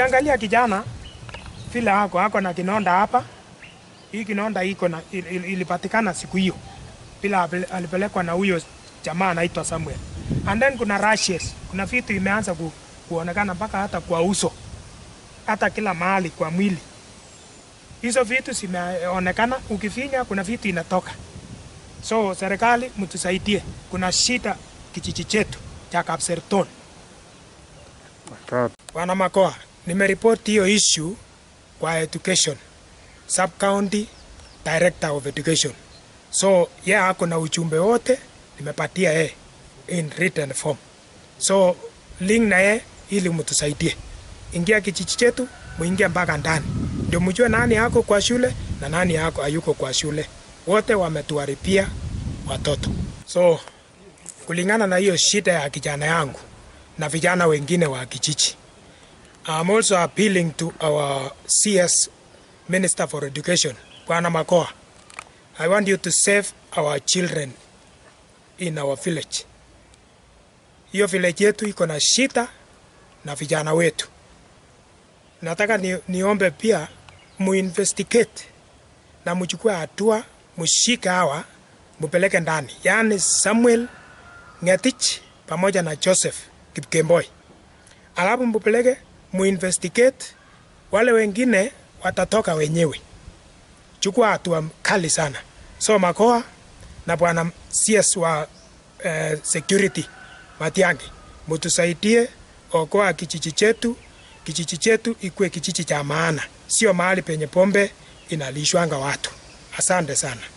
Angalia kijana vile ako ako na kinonda hapa. Hii kinonda iko na il, il, ilipatikana siku hiyo bila apel- alipelekwa na huyo jamaa anaitwa Samuel. And then kuna rashes, kuna vitu imeanza ku, kuonekana mpaka hata kwa uso, hata kila mahali kwa mwili. Hizo vitu zimeonekana, ukifinya kuna vitu inatoka. So serikali mtusaidie, kuna shida kijiji chetu cha Kapserton. Watoto. Bwana Makoa, nimeripoti hiyo issue kwa education sub county director of education, so ye ako na ujumbe wote nimepatia ye in written form, so link na ye ili mtusaidie. Ingia kijiji chetu, muingie mpaka ndani, ndio mjue nani ako kwa shule na nani ako hayuko kwa shule. Wote wametuharibia watoto, so kulingana na hiyo shida ya kijana yangu na vijana wengine wa kijiji. I'm also appealing to our CS Minister for Education, Bwana Makoa. I want you to save our children in our village. Hiyo village yetu iko na shida na vijana wetu. Nataka ni, niombe pia muinvestigate na mchukue hatua, mshike hawa mupeleke ndani, yaani Samuel Ngetich pamoja na Joseph Kipkemboi, alafu mpeleke muinvestigate. Wale wengine watatoka wenyewe. Chukua hatua kali sana. So Makoa na bwana CS wa eh, security Matiang'i, mutusaidie okoa kijiji chetu. Kijiji chetu ikuwe kijiji cha maana, sio mahali penye pombe inalishwanga watu. Asante sana.